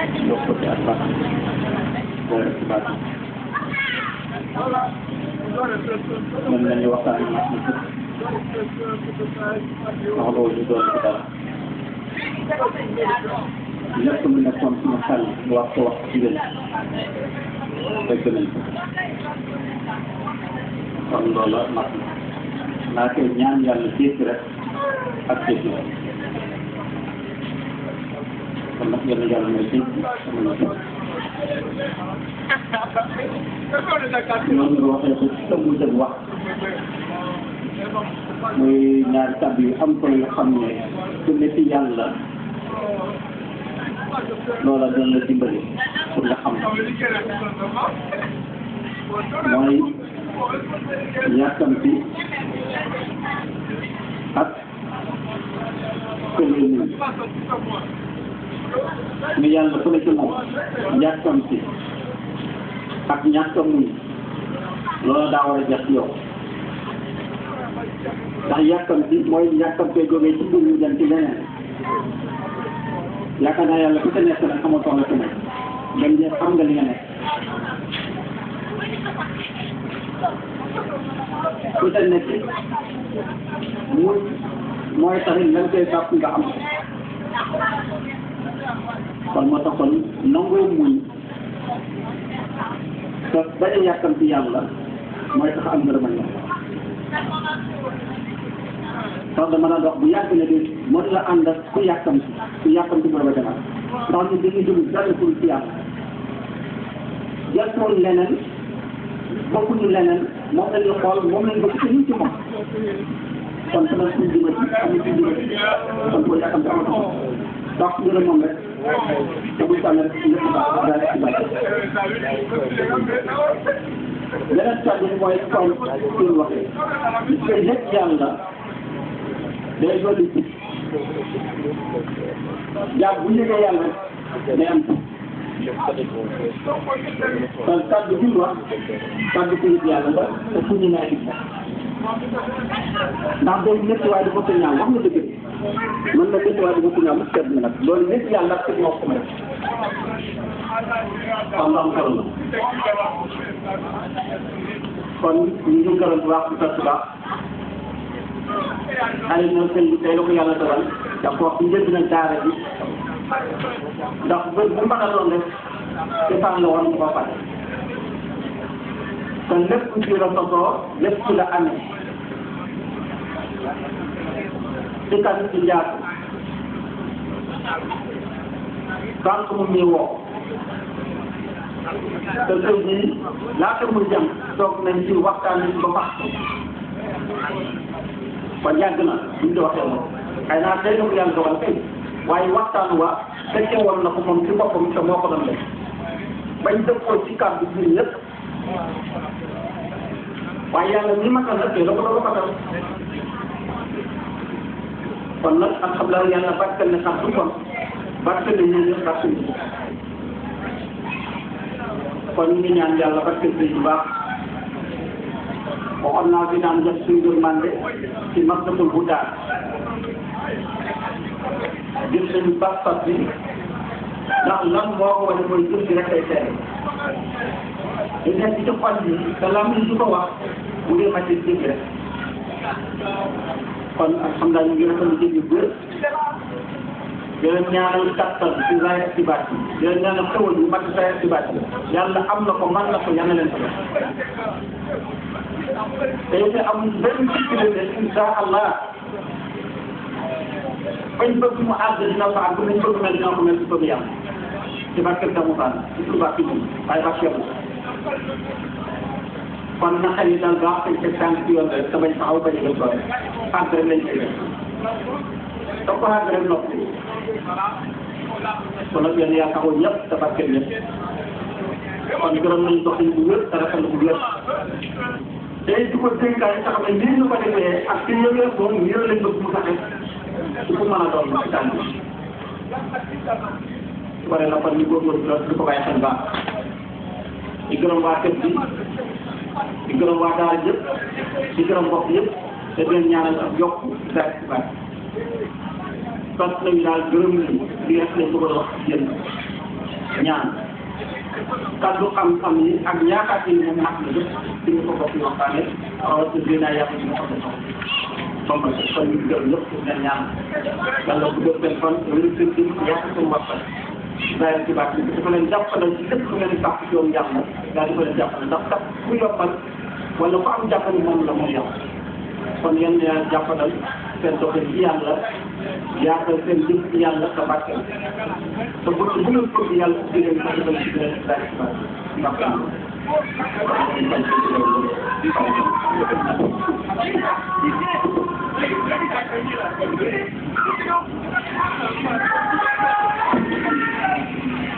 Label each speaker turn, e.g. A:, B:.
A: yokk ci ak baax boole ci baax mën nañu waxtaan ak nit ñi wax loolu ñu doon ci dara lépp lu nekkoon suñu xel lu wax ko wax ci gën fekk nañ ko kon loola mat na naa koy ñaan yàlla dégg rek ak dégg rek kon nag yàlla yàlla mooy dégg sama na dégg noonu nga waxee ko ci sa mujj ak wax muy ñaari kàddu yu am solo yu xam ne su ne ci yàlla loola doon la dimbali pour nga xam mooy yàkkamti ak kële nii mais yàlla ku ne ci moom yàkkamti ak ñàkk a muñ loola daa war a jax yow ndax yàkkamti mooy yàkkamtee jógee ci mbir mi dem ci leneen yaakaar naa yàlla ku ca nekk nag xamatoo la ci nekk dem je xam nga li nga nekk ku ca nekk muy mooy taxit lan koy sàpp nga am kon moo tax kon nangoo muñ te bañ a yàkkamti yàlla mooy tax am ngërëmal yàlla sax da mën a dox bu yàgg ne de mën la ànd ak ku yàkkamti ku yàkkamti booba demal ndax ñu dañuy jëm dara pour ci yàlla jàppoon leneen bokkuñu leneen moom la ñuy xool moom lañ bëgg te ñu ci moom kon sama suñ jima ci amul suñ jima ci kon boo yàkkamti amatu ndax ngërëm moom rek te bu tànn rek lépp baax daal ci baax beneen kàddu bi mooy comme suñu waxee li koy lépp yàlla day dolli ci jàpp bu ñu yàlla day am kon kàddu bi wax kàddu ko yëpp yàlla la te fu ñu naa gis ndax day métti waaye dafa ko ñaaw wax nga dëgg mën na métti waaye dafa ko ñaaw mu seet na nag loolu métti yàlla ak moo ko may kon lu am solo la kon ñu ngi gërëm bu baax di sant bu baax xale ñoom sëñ bi tey la ko yàlla dogal ndax wax bu njëkk na daara bi ndax bés bu mbaxaloon rek ci fan la woon ko pare kon lépp ci la sosoo lépp ci la amee ci kan ci njaatu banque mu ñuy woo te tey jii laata muy jëm toog nañ ci waxtaan nañ ba fax kon yàgg na buñ ko waxee moom xëy naa tey na ko yàlla dogal kay waaye waxtaan wa fekke woon na ko moom ci boppam te moo ko doon def bañ dëppoo ci kàddu bi ñëpp waaye yàlla ni matal na tey la ko doon matal kon nag alhamdulilah yàlla barkeel na sax du kon barkeel na ñun ñëpp barkeel na kon ñu ngi ñaan yàlla barkeel bi bu baax waxoon naa fi naan def suñu yërmande ci maktabul huda gis nañu pas-pas bi ndax lan moo ko wane mooy jëf bi rek ay tere di nekk ci xol bi te lam yi du ko wax bu dee màcc jëf rek kon alhamdulilah ñu ngi rafetlu jëf yu bëri di leen ñaanal kattan ci zaahir ci baat bi di leen ñaanal xewal yu mat zaahir ci baat bi yàlla am na ko man na ko yàlla leen ko def te it amul benn sécurité ne insha allah bañ bëgg mu àgg dina fa àgg nañ bëgg mel dina ko mel ci bëgg yàlla ci barke Gamou Fane ci tur baax bi waaye barke yàlla kon na xel yi daal baax dañ teg tànk ci yoon rek te bañ taxaw bañ a gën doole àgg rek lañ koy def te ko àgg rek noppi kon nag yéen yaa taxaw ñëpp te barke ñëpp kon gërëm nañ doxin bu wér te rafetlu bu wér day du ko dénkaay sax ne nii ñu ko defee ak ci yëngal moom nii lañ bëgg mu taxe su ko mën a doon ci tànn su ko defee kon ñu góorgóorlu la di ko bàyyi xel baax di gërëm waa kër gi di gërëm waa daara yëpp di gërëm mbokk yëpp te di leen ñaanal ak yokk daal ci baax sant nañu daal gërëm nañu li nga xam ne bëgg a wax yéen ñaan kaddu xam-xam yi ak yaakaar yi moom mat na lépp di nga ko bokk waxtaane rawatina dinaa yàq yi nga xam ne moom la kon ñu gërëm ñëpp pour ngeen ñaan yàlla bu def seen fan wéru seen dim yàq seen waxtaan bàyyi ci baax bi dafa leen jàppale ci lépp lu ngeen sàkk ci yoon yàlla daa dafa leen jàppale ndax kat ku yokkal wala ku am jàppale moom la moom yàlla kon yéen ñaa jàppalal seen doxin ci yàlla yaatal seen jëf ci yàlla sa barkeel te bu bu ngeen ko ci yàlla di leen ko defal ci leen daal ci baax ndax